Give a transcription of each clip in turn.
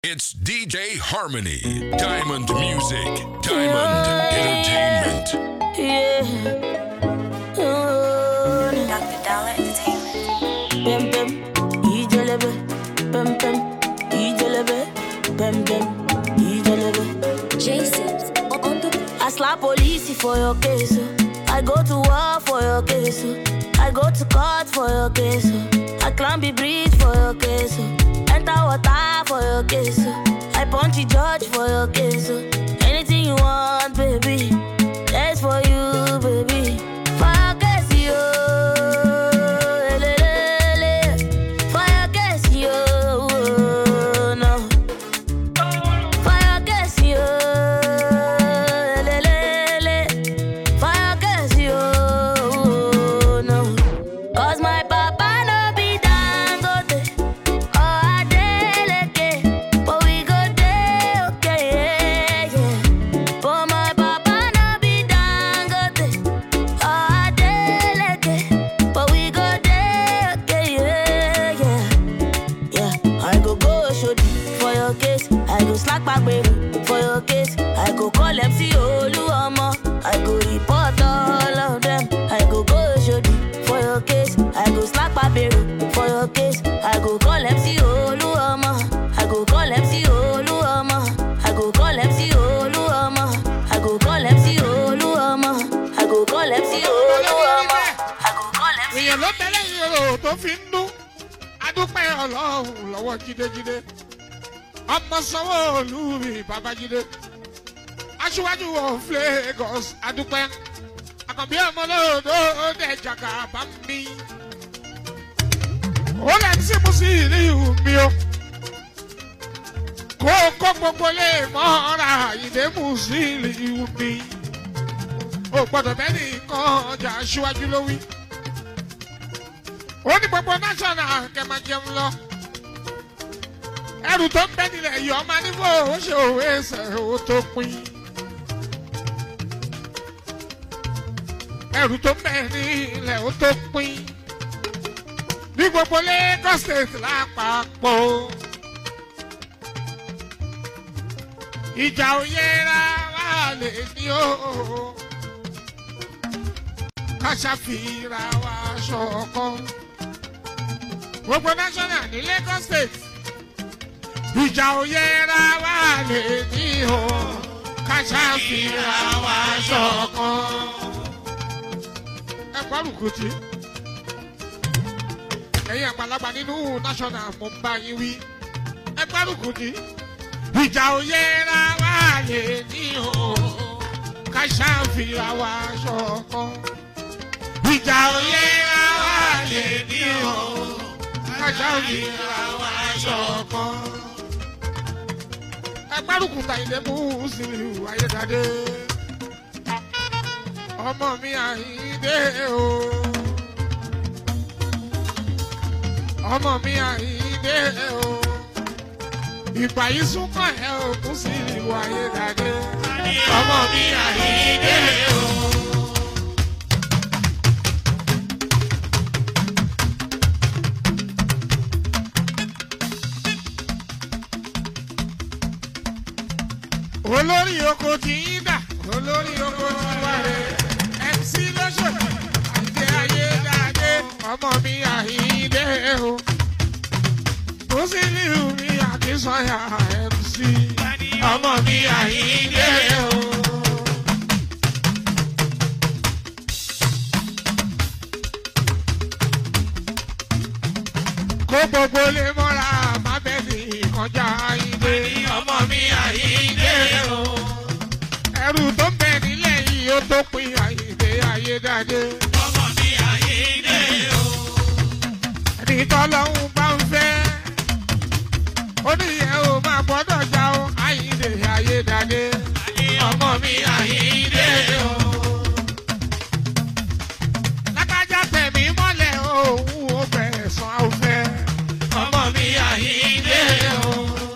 It's DJ Harmony. Diamond Music. Diamond Entertainment. Yeah. Oh, Dr. Dollar Entertainment. Pem pem, ijelebe. Pem pem, ijelebe. Pem pem, ijelebe. Jason on the I slap police for your case. oh. I go to war for your case. oh. I go to court for your case. oh. I climb the bridge for your case. oh. Enter water for your case. oh. I punch the judge for your case. oh. Anything you want, baby. That's for you, baby. For your case, yo. Elelele. For your case, yo. No. Fire gas yo, lelele. Fire gas yo, no. 'Cause my papa no be Dangote or Adeleke, but we go dey okay, yeah, yeah. But my papa no be Dangote or Adeleke, but we go dey okay, yeah, yeah. Yeah, I go go shodi for your case. I go slack back baby for your case. I go call MC Oluomo. I go report all of them. I go go shodi for your case. I go slack back baby for your case. I go call MC Oluomo. I go call MC Oluomo. I go call MC Oluomo. I go call MC Oluomo. I go call MC Oluomo. I go call MC èèyàn ló tẹ́lẹ̀ ìrò tó fi ń dún adúpẹ́ ọlọ́run lọ́wọ́ jídéjídé ọmọ sanwó-olu mi babájídé aṣíwájú of lagos adúpẹ́ àkànbí ọmọ lóòdó dẹ̀ jàgà bá mi ó lẹ̀ tí mo sì rí mi o kó kó gbogbo lè mọ́ra ìdè mùsùlùmí mi ò gbọ́dọ̀ bẹ́ẹ̀ nìkan ọjà aṣíwájú ló wí ó ní gbogbo national kẹmà jẹun lọ ẹrù tó ń bẹ nílẹ̀ yìí ọmọ nífò ó ṣe òwe ẹsẹ̀ ó tó pin ẹrù tó ń bẹ nílẹ̀ ó tó pin ní gbogbo lagos state lápapọ̀ ìjà òyera wà lè ní o ká ṣàfihàn wa ṣọ̀kan gbogbo national ní lagos state ìjà òyera wà lè ní o ká ṣàfihàn wa ṣọ̀kan. ẹ gbárùkù tí ẹ̀yin àgbàlagbà nínú national mo ń bá yín wí ẹ gbárùkù tí ìjà òyera wà lè ní o ká ṣàfihàn wa ṣọ̀kan. ìjà òyera wà lè ní o kájáwé àwọn aṣọ kan. ẹgbẹ́rùkù tàyídé mú sílù ayédáde. ọmọ mi àyíndé o. ọmọ mi àyíndé o. ìgbà yìí súnkàn ẹ ò kú sílù ayédáde. ọmọ mi àyíndé o. olórí oko tí ń dà olórí oko tí wà rè mc lọ́sọ̀tì àìdé ayédáadé ọmọ mi àìdé o tó sì ní mi àkínsọ́yà mc ọmọ mi àìdé o. kó gbogbo lè mọ́ra má bẹ́ẹ̀ ní ìkọjá àìdé ọmọ mi àìdé o. ẹrù tó ń bẹ nílẹ̀ yìí ó tó pin àìdé ayédáadé. ọmọ mi àìdé o. ẹni tọ́lọ́hún bá ń fẹ́ ó ní ìyẹn ò máa gbọ́dọ̀ já o àìdé ayédáadé. ọmọ mi àìdé o. lágbájá tẹ̀mí mọ́lẹ̀ òun ò bẹ̀rẹ̀ sàn áwùfẹ́. ọmọ mi àìdé o.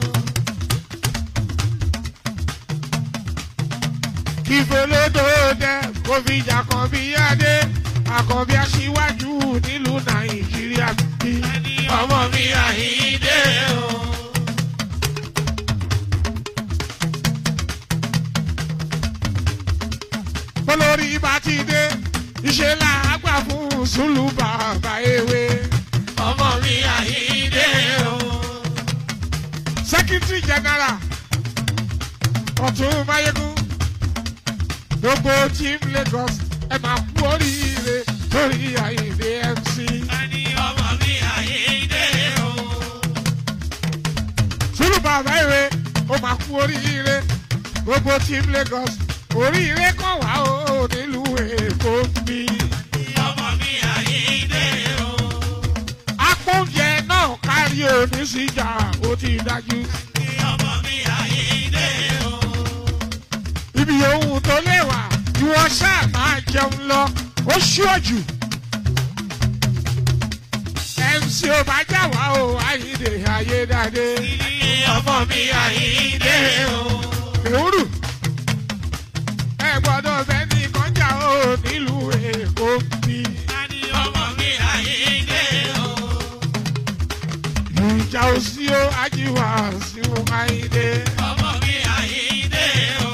ìfòlódò dẹ kò fi jà kan bí adé àkànbí aṣíwájú nílùú nàìjíríà bí ọmọ mi àyíndé o. bólórí bá ti dé iṣẹ́ làágbà fún sùlù bàbá ewé. ọmọ mi àyíndé o. secretary general ọ̀tún mayegun gbogbo team lagos ẹ máa kú oríire lórí àyíndé mc. Ani ọmọ mi àyíndé o. sùlù bàbá ewé ó máa kú oríire gbogbo team lagos oríire kan wá o nílùú èkó bí. ọmọ mi àyíndé o. apóúnjẹ náà kárí oníṣìjà ó ti dájú. ọmọ mi àyíndé o. ibi ohun tó léwà ìwọ ṣáà máa jẹun lọ ó ṣíọ̀jù. mc ò bá jà wá o àyíǹde ayédáadé. ọmọ mi àyíndé o. èwúrù ẹ gbọ́dọ̀ bẹ́ẹ̀ ní kọjá o nílùú èkó bí. Ani ọmọ mi àyíndé o. ìjà òsì o ajíwá sí o àyíǹde. ọmọ mi àyíndé o.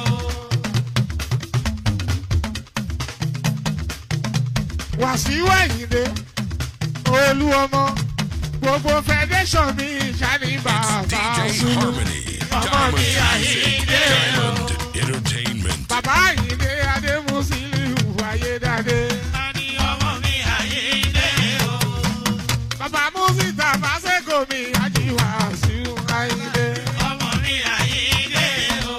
wàsíù àyíǹde olú ọmọ gbogbo federation mi ṣáni bàbá DJ sùn. Harmony. Diamond Music. Diamond Entertainment. bàbá àyíǹde adémúsílù ayédáadé. Ani ọmọ mi àyíndé o. bàbá músítà fásẹ́kò mi ajíwá sí o àyíǹde. ọmọ mi àyíndé o.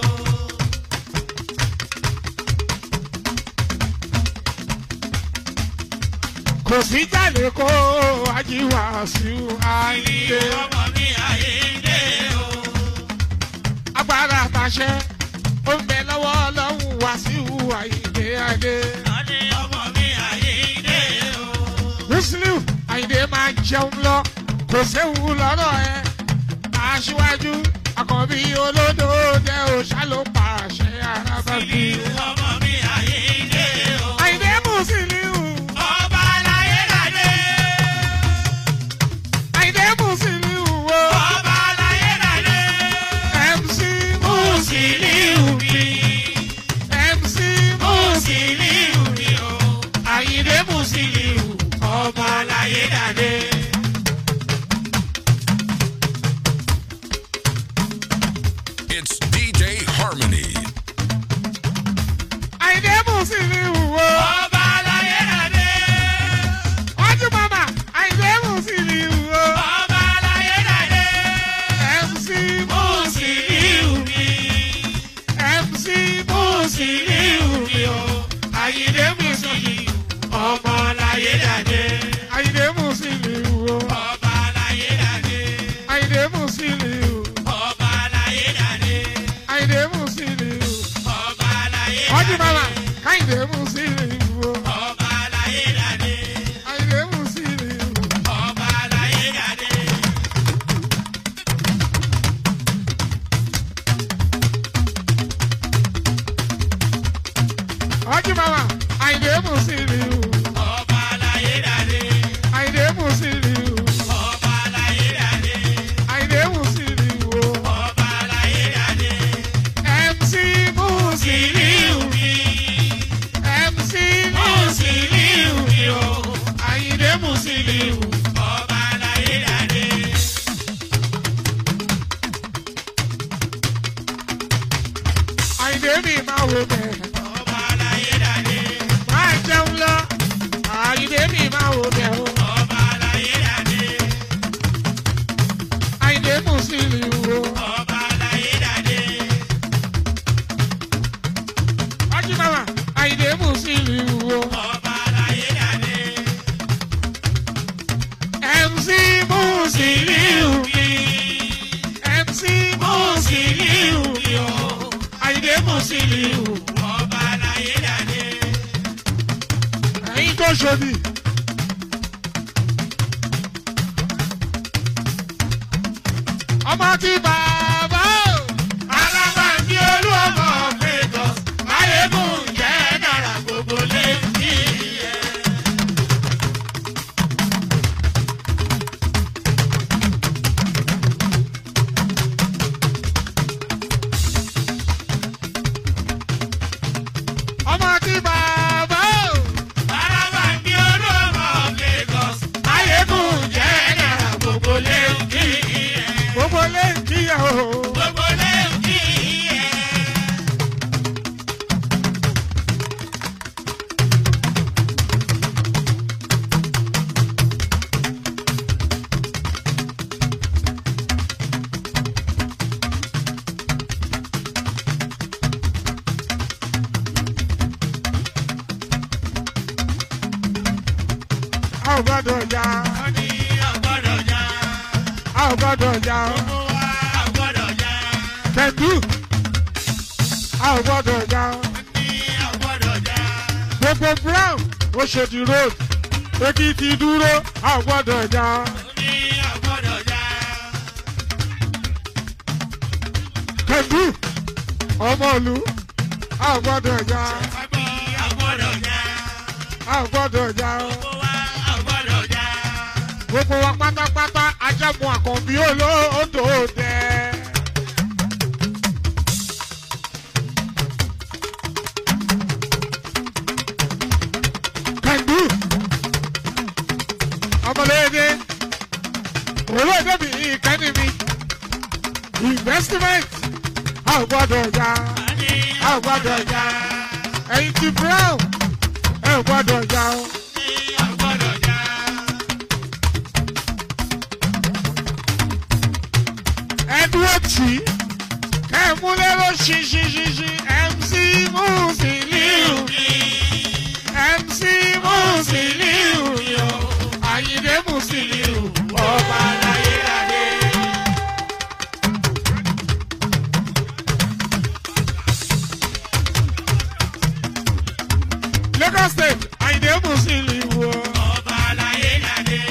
kò sí jáde kó ajíwá sí o àyíǹde. ọmọ mi àyíndé o. agbára àtàṣẹ ó ń bẹ lọ́wọ́ ọlọ́run wá sí o àyíǹde adé. Ani ọmọ mi àyíndé o. muslim àyìndé máa jẹun lọ kò séwu lọ́rọ̀ ẹ aṣíwájú àkànbí olódò jẹ́ òṣà ló pàṣẹ arábàbí. ọmọ mi àyíndé o. àyìndé muslim ọba aláyé dàdé. àyìndé muslim wo ọba aláyé dàdé. mc muslim Musiliu mi. mc Musiliu mi o. àyìndé muslim Musiliu ọba aláyé dàdé. It's DJ Harmony. àyìndé muslim wo ọba aláyé dàdé. ọdún mama àyìndé muslim wo ọba aláyé dàdé. mc Musiliu mi. mc Musiliu mi o. Àyìndé Musiliu ọba aláyé dàdé. àyìndé muslim wo. ọba aláyé dàdé. Àyìndé Musiliu, ọba aláyé dàdé. Àyìndé Musiliu, ọba aláyé ọdún dàdé. mama, Àyìndé Musiliu, o. ọba aláyé dàdé. Àyìndé Musiliu, ọba aláyé dàdé. ọdún mama, Àyìndé Musiliu, ọba aláyé dàdé. Àyìndé Musiliu, ọba aláyé dàdé. Àyìndé Musiliu, o. ọba aláyé dàdé. MC Musiliu, Musiliu mi. MC Musiliu mi o. Àyìndé Musiliu, ọba aláyé dàdé. Àyìndé mi máa wò bẹ̀, ọba aláyé dàdé. máa jẹun lọ, Àyìndé mi máa wò bẹ̀ o. ọba aláyé dàdé. Àyìndé Musiliu, o. ọba aláyé dàdé. ọdún mama, Àyìndé Musiliu, o. ọba aláyé dàdé. MC Musiliu, mi. MC Musiliu mi o. Àyìndé Musiliu. ọba aláyé dàdé. ẹ̀yin tó ṣòdì. ọmọ tí bàbá o. alábàbí olú ọmọ Lagos máyégún jẹ́ dára gbogbo létí ẹ̀. ọmọ tí bàbá ò gbọ́dọ̀ jà ó ní ọgbọ́dọ̀ já. a ò gbọ́dọ̀ jà Gbogbo wa ọgbọ́dọ̀ já. kẹ̀ndú a ò gbọ́dọ̀ jà ó ní ọgbọ́dọ̀ já. gbogbo brown Oṣòdì road Èkìtì dúró a ò gbọ́dọ̀ jà ó ní ọgbọ́dọ̀ já. kẹ̀ndú ọmọlú a ò gbọ́dọ̀ jà ó ní ọgbọ́dọ̀ já. a ò gbọ́dọ̀ jà Gbogbo wa ọgbọ́dọ̀ já. gbogbo wa pátápátá ajẹ́mu àkànbí olóòtú dẹ. kẹ̀ndú ọmọléde olóòtú mi ìkẹ́ni mi investment a ò gbọ́dọ̀ jà ó ní a ò gbọ́dọ̀ jà ẹ̀yin ti brown ẹ ò gbọ́dọ̀ jà o. ọgbọ́dọ̀ já. ẹdúró tì í kẹ́ ẹ mú lérò ṣinṣinṣinṣin mc musiliu mc musiliu yo àyìnlé musiliu ọba aláyéládé. lagos state àyìnlé musiliu o. Ọba aláyé ládé.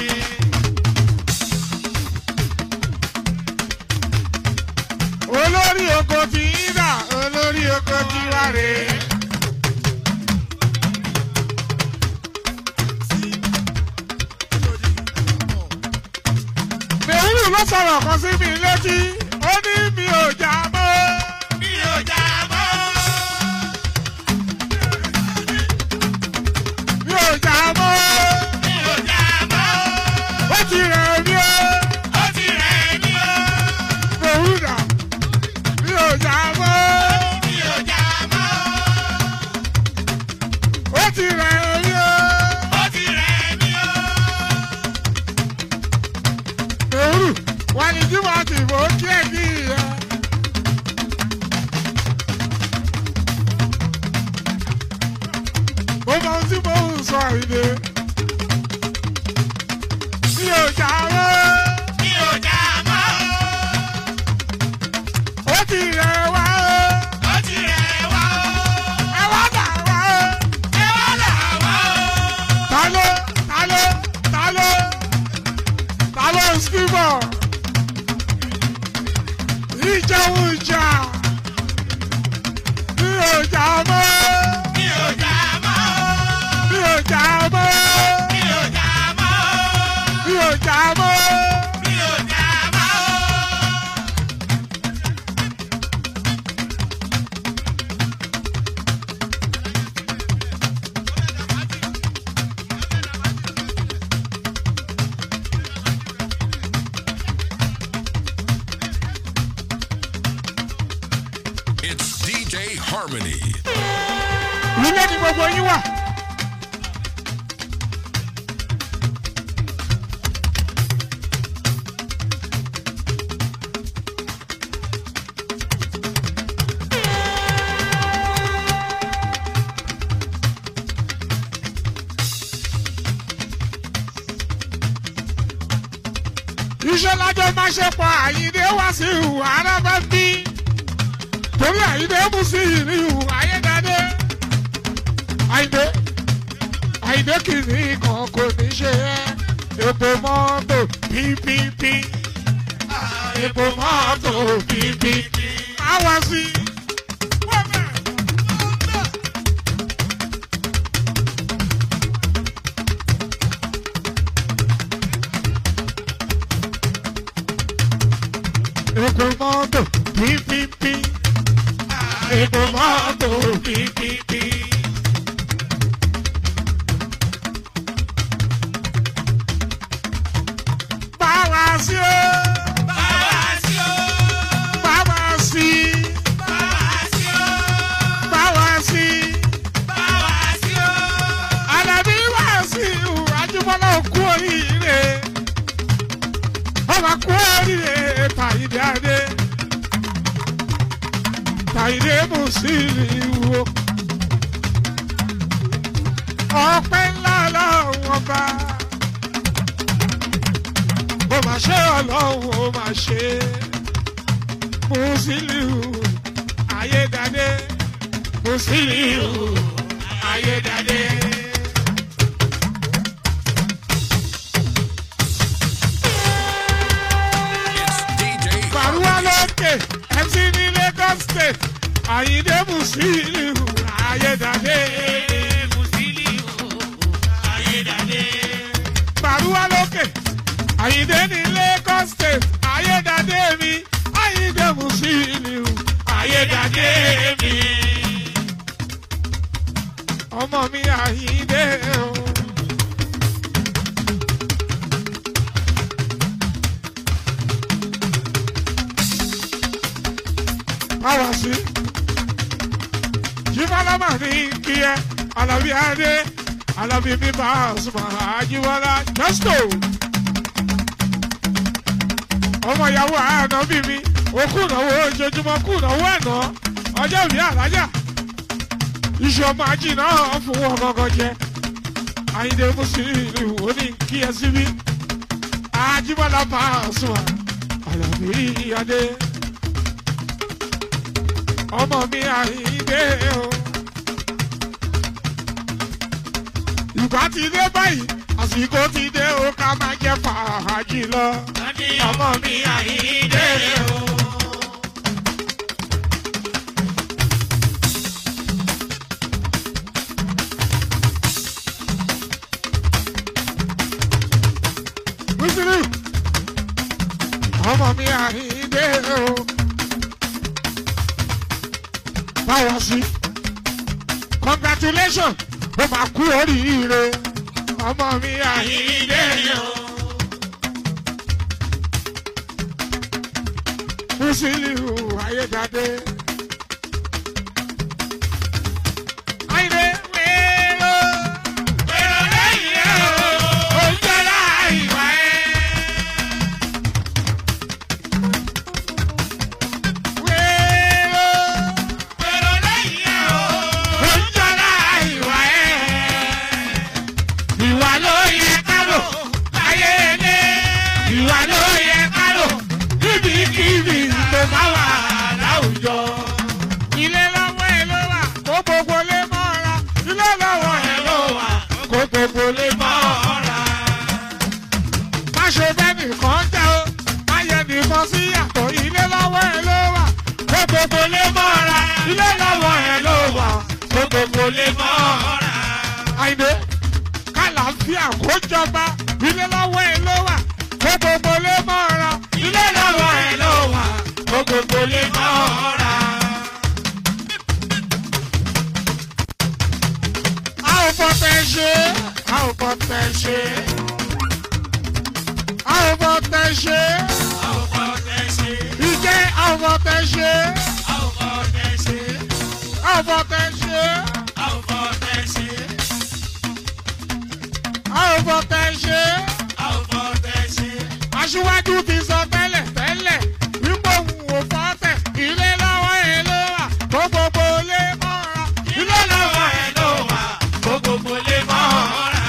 olórí oko ti yín dà olórí oko ti wá rè é. mèwúrù ló sọ̀rọ̀ kan sí mi létí ó ní mi ò jà mọ́. Mi ò já mọ́. mi ò jà mọ́. Mi ò já mọ́. ó ti rẹ̀ mí o. Ó ti rẹ̀ mí o. mèwúrù dà mi ò jà mọ́. Mi ò já mọ́. ó ti rẹ̀ mí o. Ó ti rẹ̀ mí o. mèwúrù wà ní jùmọ̀ àti ìbò kí ẹ̀ kí ìyẹn. mo mọ ohun tí mo ń sọ ìdè. mi ò jà mọ́. Mi ò já mọ́. ó ti rẹ̀ wá o. Ó ti rẹ̀ wá o. ẹ wá dà wá o. Ẹ wá là wá o. ta ló ta ló ta ló ta ló ń skibọ̀. ìjẹun ìjà. mi ò jà mọ́. Mi ò já mọ́. mi ò jà mọ́. Mi ò já mọ́. mi ò jà mọ́. Mi ò já mọ́. It's DJ Harmony. nílé ni gbogbo yín wà. iṣẹ́ lájọ́ máa ṣe pọ̀ àyíndé wá sí ìhùwà arábá bí torí àyíndé mú sí ìrìn ìhùwà ayédáadé àyíndé àyíndé kìíní kan kò ní ṣe ẹ́ epo mọ́tò ppp epo mọ́tò ppp àwa sí. epo mọ́tò ppp epo mọ́tò ppp. Báwa sí o, Báwa sí o. báwa sí, Báwa sí o. báwa sí. Báwa sí o. Àlàbí wá sí ìhù Ajíbọ́lá kú oríire. Ọba kú oríire Tàyídé Adé. Tàyídé Mùsílì wo. Ọpẹ́ ńlá lọ́wọ́ ọba. ó mà ṣe ọlọ́run ó mà ṣe Musiliu ayédáde Musiliu ayédáde. It's DJ Bàrúwá Harmony. lókè MC ní Lagos State Àyìndé Musiliu ayédáde. Bàrúwá lókè Àyìndé ní Lagos State ayédáde mi Àyìndé Musiliu ayédáde mi. Ọmọ mi Àyìndé o. Báwa sí. Jíbọ́lámà ní kí ẹ, Àlàbí Adé, Àlàbí mi bá Àsùnmọ̀ Àjíbọ́lá Jọ́sítò. Ọmọ ìyàwó àná bí mi, òkú ìnáwó ojoojúmọ́ kú ìnáwó àná, ọjọ́ ìbí àlájà. Iṣu ọmọ ají náà fún wọn gangan jẹ. Àyìndé Mùsùlùmí ò ní kí ẹ síbí. Àjíbọ́lá bá Àsùnmọ̀ Àlàbí Adé ọmọ mi àyíndé o. ìgbà ti dé báyìí àsìkò ti dé o ká máa jẹ fàájì lọ. ọmọ mi àyíndé o. Wíṣírí ọmọ mi àyíndé o báwa sí. congratulations ó máa kú oríire ọmọ mi àyíndé o. Musiliu ayédáde. Àyìndé wéèrò wéèrò lẹ́yìn ẹ̀ o ó jẹ́ra ìwà ẹ̀. Wéèrò wéèrò lẹ́yìn ẹ̀ o ó jẹ́ra ìwà ẹ̀. Ìwà ló yẹ ká lò láyé ilé. Ìwà ló yẹ ká lò níbikíbi tó bá wà láwùjọ. Ilé lọ́wọ́ ẹ ló wà kó gbogbo lé mọ́ra. Ilé lọ́wọ́ ẹ ló wà kó gbogbo lé mọ́ra. Má ṣe bẹ́ẹ̀ nìkan jẹ́ o, má yẹ nìkan sí yàtọ̀. Ilé lọ́wọ́ ẹ ló wà kó gbogbo lé mọ́ra. Ilé lọ́wọ́ ẹ ló wà kó gbogbo lé mọ́ra. Àyìnbó kálàáfíà kó jọba ilé lọ́wọ́ ẹ ló wà kó gbogbo lé mọ́ra ilé lọ́wọ́ ẹ ló wà kó gbogbo lé mọ́ra. a ò fọ tẹ ṣe a ò fọ tẹ ṣe a ò fọ tẹ ṣe ìjẹ́ a ò fọ tẹ ṣe a ò fọ tẹ ṣe a ò fọ tẹ ṣe. aṣíwájú ti sọ tẹ́lẹ̀ tẹ́lẹ̀ wípé òun ò fọ́ tẹ̀ ilé lọ́wọ́ ẹ̀ ló wà kó gbogbo lé mọ́ra ilé lọ́wọ́ ẹ̀ ló wà kó gbogbo lé mọ́ra.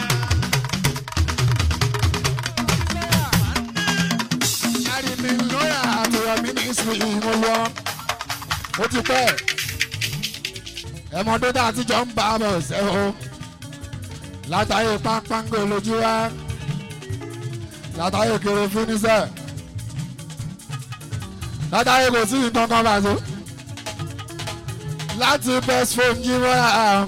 Àrìmí lóyà àtọ̀rọ̀ mínísírì mo lọ. Ó ti pẹ́. Ẹ̀mọ́dé tá a ti jọ ń bá a bọ̀ ṣẹ́ o. Látàyè pápángo lójú wa. Látàyè kéré fún níṣẹ́. Látàyè kò sí nǹkan kan bá so. Láti best phone jí wọ́n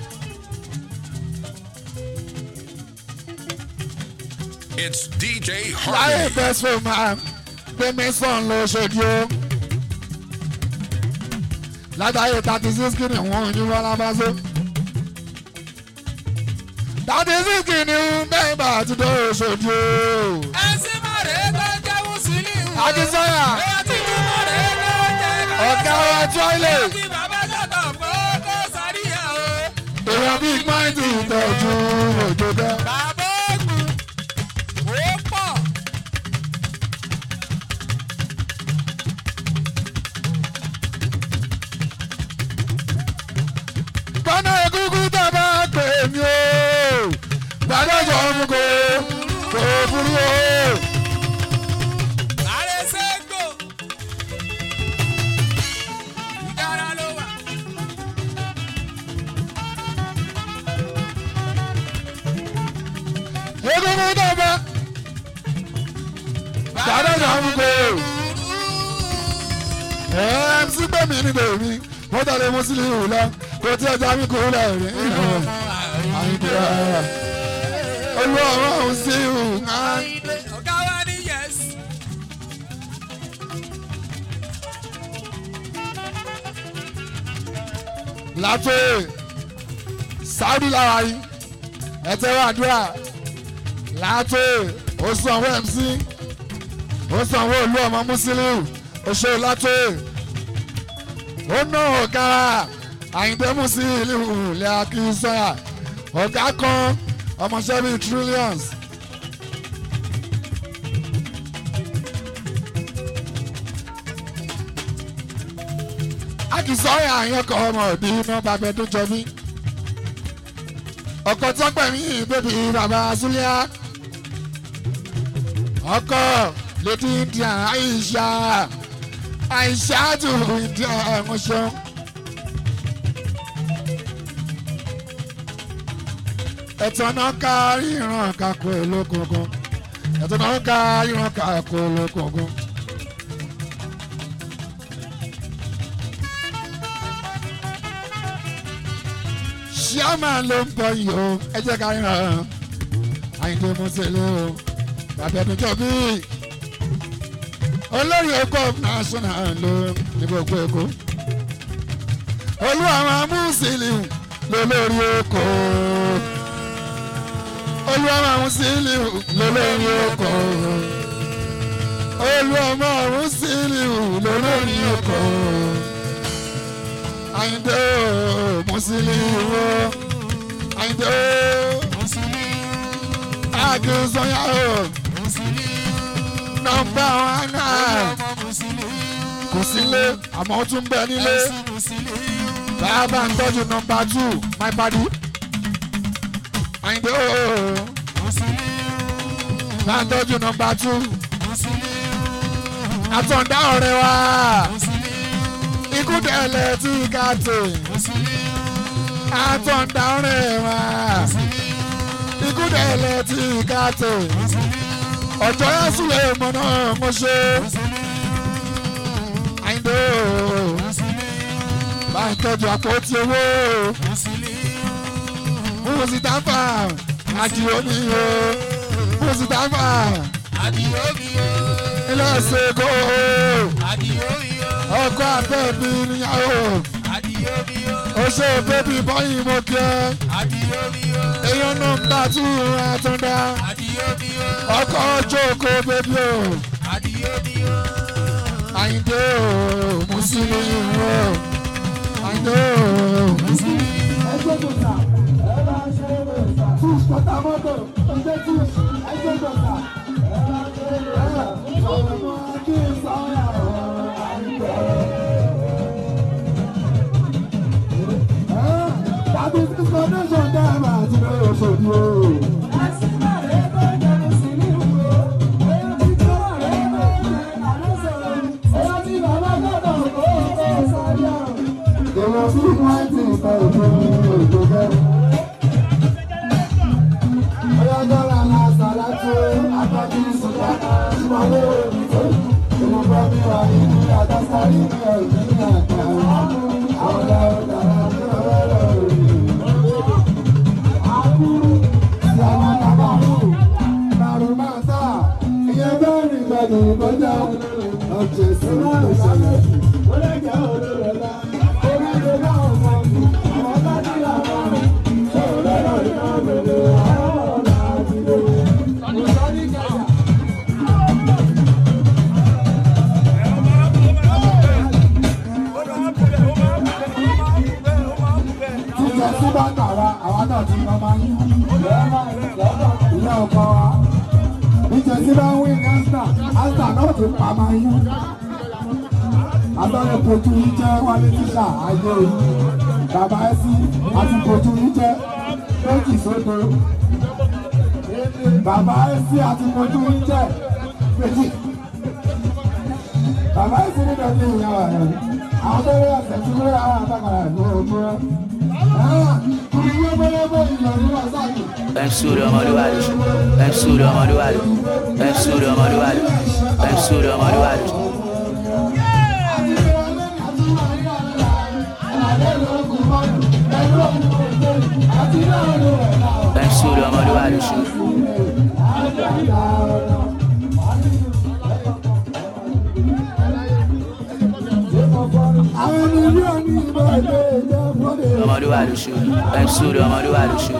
It's DJ láyé Harmony. best phone máa gbẹmí sàn ló ṣojú o. Látàyè thirty six kìíní wọ́n ní wọ́n lábáṣọ́. thirty six kìíní bẹ́ẹ̀ bá ti dó ṣojú o. ẹsìn mọ̀rẹ́ tó jẹ́ Musiliu. Akínsọ́yà ẹ̀yà tí mo mọ̀rẹ́ tó jẹ́ ọ̀gá wa tíwáìlì kí bàbá sọ̀tọ̀ pé kó sàríyá o. èèyàn bíi pọ́ìntì ìtọ́jú òjò bẹ́ẹ̀. bàbá ògùn ó pọ̀. gbọ́nà egúngún tó bá pè mí o gbàdọ̀ sọ fún kò kò burú o àmúkò mc gbẹ̀mí ní bèmí wọ́n tẹ̀lé mùsùlùmí wù lọ kò tí ọjà mi kò lẹ̀ rí àyíkúrà olú ọ̀rọ̀ ọ̀hún sí ìhù náà. ọ̀gá wa ní yes. látò sáúdì lára yìí ẹtẹrọ àdúrà látò ó sanwó mc ó sanwó olú ọmọ musiliu oṣù látò ó ná ọ̀gá àyìndé musiliu lè akínsọ́yà ọ̀gá kan ọmọọṣẹ́ bíi trillions. akínsọ́yà àyànkọ́ ọmọ òbí iná bàbá ẹdún jọ mí ọkọ tọpẹmí bébí bàbá súlíà ọkọ lédi india aisha aisha tó india ẹmọṣọ. ẹ̀tọ́ náà ká ríran kakọ olókùnkùn ẹ̀tọ́ náà ká ríran kakọ olókùnkùn. ṣíàmà ló ń bọ̀ yìí o ẹ jẹ́ ká ríran àyìndé mọ́sẹ̀lẹ̀ o bàbá ẹni jọ bí olórí èkó national ló ní gbogbo èkó olú àwọn amúsílìù lólórí èkó olú àwọn amúsílìù lólórí èkó olú àwọn amúsílìù lólórí èkó àyìndé o mùsílìù o àyìndé o àgùnsọ̀yà o nọmba wọn náà kò sílé àmọ́ ó tún bẹ nílé bàbá ń tọ́jú nọmba two my body àyìndé o bá ń tọ́jú nọmba two àtọ̀ǹdá ọ̀rẹ́ wa ikú tẹ̀lẹ̀ tí ká tè àtọ̀ǹdá ọ̀rẹ́ wa ikú tẹ̀lẹ̀ tí ká tè ọjọ́ yẹn súlẹ̀ mọ́ náà mo ṣe àyìndé o bá ń tọ́jú àpótí owó mùsítàfà àdìo mi o mùsítàfà àdìyó mi o ilé ẹsẹ̀ kó àdìyó mi o ọkọ àbẹ́bí níyàwó àdìyó mi o ó ṣe bébí bọ́yìn mo kẹ́ àdìyó mi o èèyàn nọmba tún àtúndá àdìyó mi o ọkọ̀ jókòó bébí o àdìyó mi o àyìndé o mùsùlùmí o àyìndé o. Jíjẹ sí bá ń tàwa, àwa náà ti máa máa yí. Ìyá ọkọ wa. Jíjẹ sí bá ń wí ní Ásítà, Ásítà náà ti pa máa yí. Abẹ́rẹ́ kojú yìí jẹ́ wálé tíṣà ayé orí. Bàbá ẹ sí àti kojú yìí jẹ́ méjì sódo. Bàbá ẹ sí àti kojú yìí jẹ́ méjì. Bàbá ẹ sí nínú ẹni ìyá rẹ̀. Àwọn tó rí ẹsẹ̀ tí wọ́n rà á àtàkàrà ìlú òmùrẹ́. MC Uri ọmọdé wà lè MC Uri ọmọdé wà lè MC Uri ọmọdé wà lè. MC Olú ọmọlúwa ló ṣe. MC Olú ọmọlúwa ló ṣe. Àwọn ènìyàn ní ìbọn ilé ìjẹ́ fúnni. ọmọlúwa ló ṣe. MC Olú ọmọlúwa ló ṣe.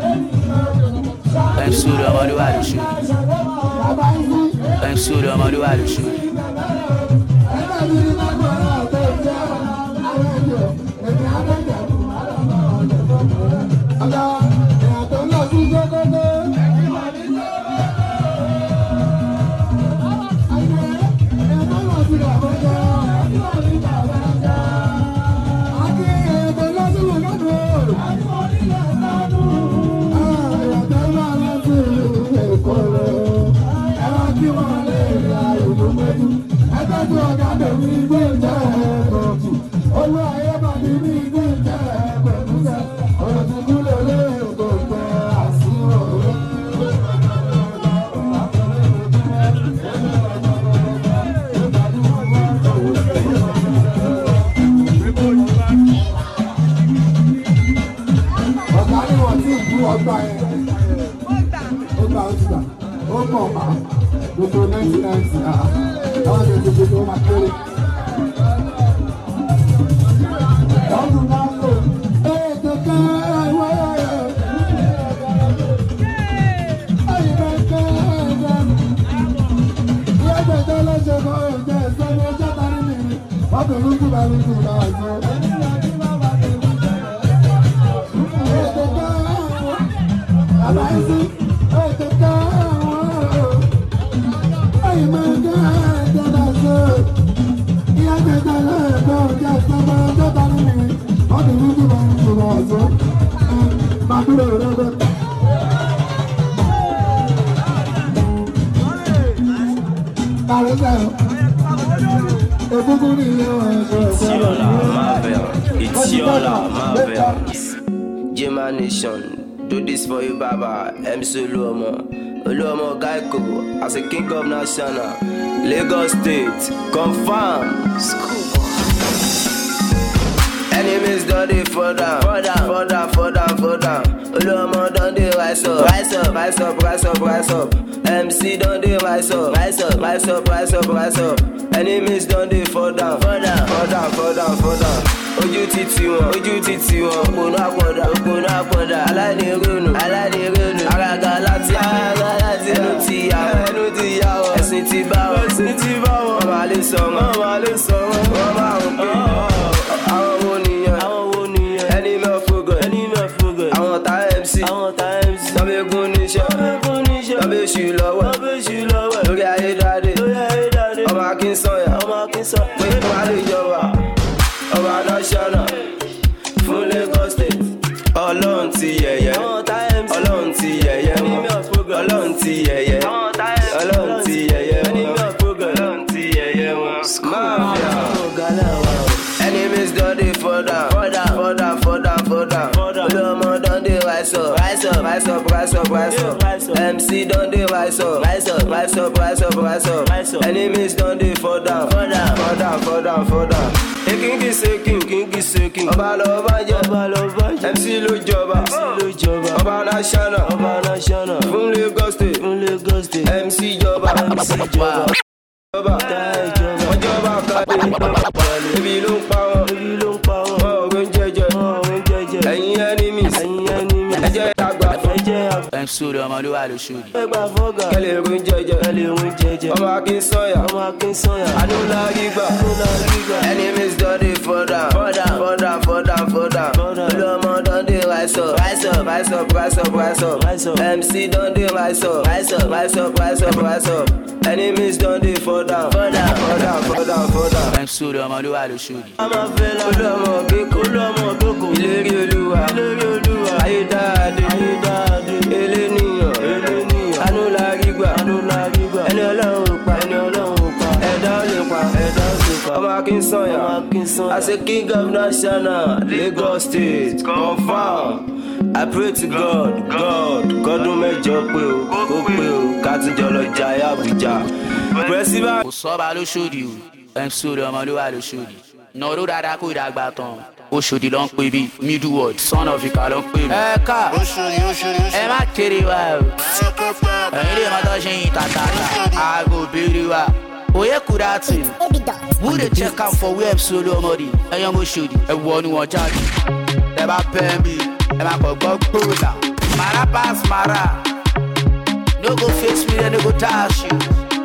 MC Olú ọmọlúwa ló ṣe. Bàbá yìí, MC Olú ọmọlúwa ló ṣe. ẹgbẹ́ mi ní lágbára ọ̀tọ̀ ìjẹ́ àwọn ènìyàn. Èmi àgbẹ̀jẹ̀ fún ọ̀gá èèyàn tó ń lọ sí Sókótó. Èèyàn tó ń lọ sí Àbújá. Àti èèyàn tó ń lọ sí Lùgádù. Èèyàn tó ń lọ sí Èkó rẹ̀. Ẹ wá kí wọ́n lè ra ìlú méjì. Ẹ tọ́jú ọ̀gá tèmi gbé ìjẹ́ ẹ̀kọ́tù. Olú ayé bàbí mi gbé ìjẹ́ ẹ̀kọ́tù sẹ́. Ọ̀rọ̀ ti kú lè lé èkó pẹ́ àsìrò. Ọ̀gá ni wọ́n ti kú ọgbà yẹn. Ó gbà ó ti gbà. Ó mọ̀ ọ́ gbogbo nineteen ninety ah àwọn ọ̀dọ́ ti gbogbo máa kéré. Ọdún máa ń lò ètò kan wáyà rẹ̀. Àyìnbá kan ẹ̀dá. Ìyá gbẹ̀dẹ̀ lọ́sẹ̀ kan ẹ̀jẹ̀ ìsọ́ni ọjọ́ tani nìyí. Wọ́n fi lùkù bá lùkù náà jọ. Ètò kan àbáyé ètò kan. Itiola Marvel, Itiola Marvel. Jema Nation, do this for you, Baba. MC Oluomo, Oluomo Gaiko, as a king of national, Lagos State, confirm. Enemies done dey fall down, fall down, fall down, fall down, fall down. Oluomo done dey rise up, rise up, rise up, rise up, rise up. MC done dey rise up, rise up, rise up, rise up, rise up. Enemies done dey fall down, fall down, fall down, fall down, fall down. Ojú ti tì wọ́n, ojú ti tì wọ́n. Òpònú àpọ̀dà, òpònú àpọ̀dà. Aláìní ronú, aláìní ronú. Àràgà láti, àràgà láti. Ẹnu ti yà wọ́n, ẹnu ti yà wọ́n. Ẹ̀sìn ti bá wọn, ẹ̀sìn ti bá wọn. Wọ́n máa lè sọ wọn, wọ́n máa lè sọ wọn. Wọ́n máa ń pè àwọn wo nìyẹn? Àwọn wo nìyẹn? Ẹni mẹ́ fúgọ̀, ẹni mẹ́ fúgọ̀. Àwọn ta MC, àwọn ta MC. Tọ́bẹ̀gún níṣẹ́, tọ́bẹ̀gún níṣẹ́. Tọ́bẹ̀ṣù lọ́wọ́, tọ́bẹ̀ṣù lọ́wọ́. Lórí ayédáadé, lórí ayédáadé. Ọmọ Akínsọ́yà, ọmọ Akínsọ́yà. Pé kí wọ́n á lè jọba. Ọba National fún Lagos State. Ọlọ́run ti yẹ̀yẹ́. Ọlọ́run ti yẹ̀yẹ́ wọn. Ọlọ́run ti yẹ̀yẹ́. Ọlọ́run ti yẹ̀yẹ́ wọn. Ọlọ́run ti yẹ̀yẹ́ wọn. Máa fi àwọn. Enemies don dey fall down, fall down, fall down, fall down, fall down. Olúọmọ don dey rise up, rise up, rise up, rise up, rise up. MC don dey rise up, rise up, rise up, rise up, rise up. Enemies don dey fall down, fall down, fall down, fall down, fall down. Ekingi sekin, kingi sekin. Ọba lọ bá jẹ, ọba lọ bá jẹ. MC ló jọba, MC ló jọba. Ọba national, ọba national. Fún Lagos state, fún Lagos state. MC jọba, MC jọba ìjọba wọ́n jọba kàdé ebi ló ń pa wọn ebi ló ń pa wọn wọn ò ń jẹjẹ wọn ò ń jẹjẹ ẹ̀yin enemies ẹ̀yin enemies ẹ̀jẹ̀ àgbà ẹ̀jẹ̀ àgbà MC Olú ọmọlúwa ló ṣe. ẹgbà fọ́gà kẹlẹ̀ ń jẹjẹ kẹlẹ̀ ń jẹjẹ ọmọ Akínsọ́yà ọmọ Akínsọ́yà anúlágígbà anúlágígbà enemies don dey fall down fall down fall down fall down fall down olúọmọ don dey rise up rise up rise up rise up rise up MC don dey rise up rise up rise up rise up rise up enemies don dey fall down fall down fall down fall down fall down. MC Olú ọmọlúwa ló ṣe. ọmọ fẹlẹ olúọmọ gbẹkọ olúọmọ gbẹkọ ìlérí olúwa ìlérí olúwa ayédáadé ayédáadé eléníyàn eléníyàn anúlárígbà anúlárígbà ẹni ọlọ́run ò pa ẹni ọlọ́run ò pa ẹ̀dá ò lè pa ẹ̀dá ò lè pa ọmọ Akínsọ́yà ọmọ Akínsọ́yà as a king of national Lagos state confam I pray to God, God, kọ́dún mẹ́jọ pé o, kó pé o, ká tún jọ lọ jayé Abuja. President. kò sọ́ba lóṣòdì o mc olè ọmọ ló wà lóṣòdì nọ̀rọ̀ dáadáa kó ìdàgbà tán oṣòdì ló ń pè bí middle word son of ìka ló ń pè mí. ẹ ká ẹ má kéré wa o ẹ̀yin lè má tọ́ ṣe yin tàtàtà aago béèrè wa oyè kúrẹ́ àti who dey check am for where mc olè ọmọ di ẹ̀yin ọmọ oṣòdì ẹ wọ ni wọ́n jáde ẹ bá pẹ́ mi ẹ má kọ́ gbọ́ gbòòlà mara pass mara no go face me then no go dash you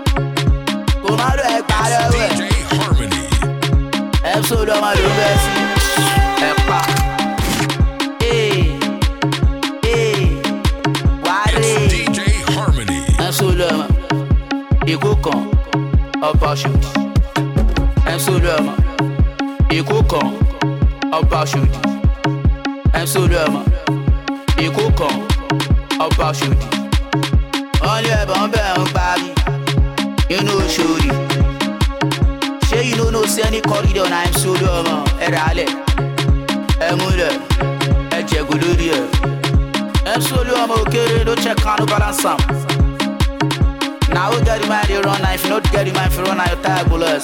kò má lọ ẹ gbà lọ́wọ́ ẹ̀. DJ Harmony. episode ọmọ ló bẹ sí ẹ̀pà ee ee wàárẹ̀ It's DJ Harmony. episode ọmọ èkó kan ọba ṣòdì episode ọmọ èkó kan ọba ṣòdì episode ọmọ èkó kan ọba ṣòdì wọ́n lé ẹ̀bọ̀n bẹ́ẹ̀ ń parí inú ṣòdì. Shey you no know say any corridor na im solo ọmọ ẹ rà á lẹ̀ ẹ múlẹ̀ ẹ jẹ̀gò lórí ẹ̀ ẹ solo ọmọ òkèrè ló check kanu balance am. Na who get the mind dey run na if you no get the mind fi run na your tire go loss.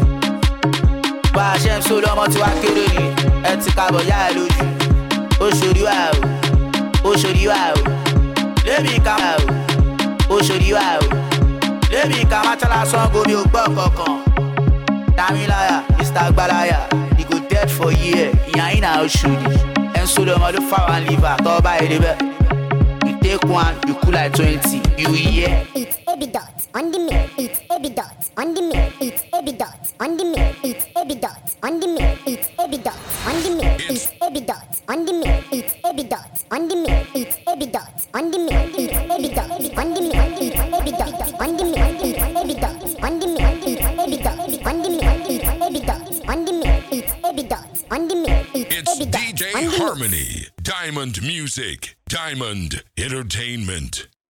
Bá a ṣe ń solo ọmọ tí wá kéré ni ẹ ti kábọ̀ yá ẹ lójú. Ó ṣòrí wá o, ó ṣòrí wá o, lébi ká wá o, ó ṣòrí wá o, lébi ká má tẹ́lá sọ́ngo mi ò gbọ́ kankan. Damilaya, Mr. Gbalaya, he go dead for year. Ìyá yín náà ṣòdì. Ẹ ń sọ̀rọ̀ ọmọ ló fà wá liver tọ́ bá èdè bẹ́ẹ̀. You take one, you cool like twenty, you hear. It's Abby Dot on the mix. It's Abby Dot on the mix. It's Abby Dot on the mix. It's Abby Dot on the mix. It's Abby Dot on the mix. It's Abby Dot on the mix. It's Abby Dot on the mix. It's Abby Dot on the mix. It's Abby Dot on the mix. It's Abby Dot on the mix. It's Abby Dot on the mix. It's Abby Dot on the mix. It's Abby Dot on the mix. It's Abby Dot on the mix. It's It's Abby Dot DJ on the mix. Harmony. Diamond Music. Diamond Entertainment.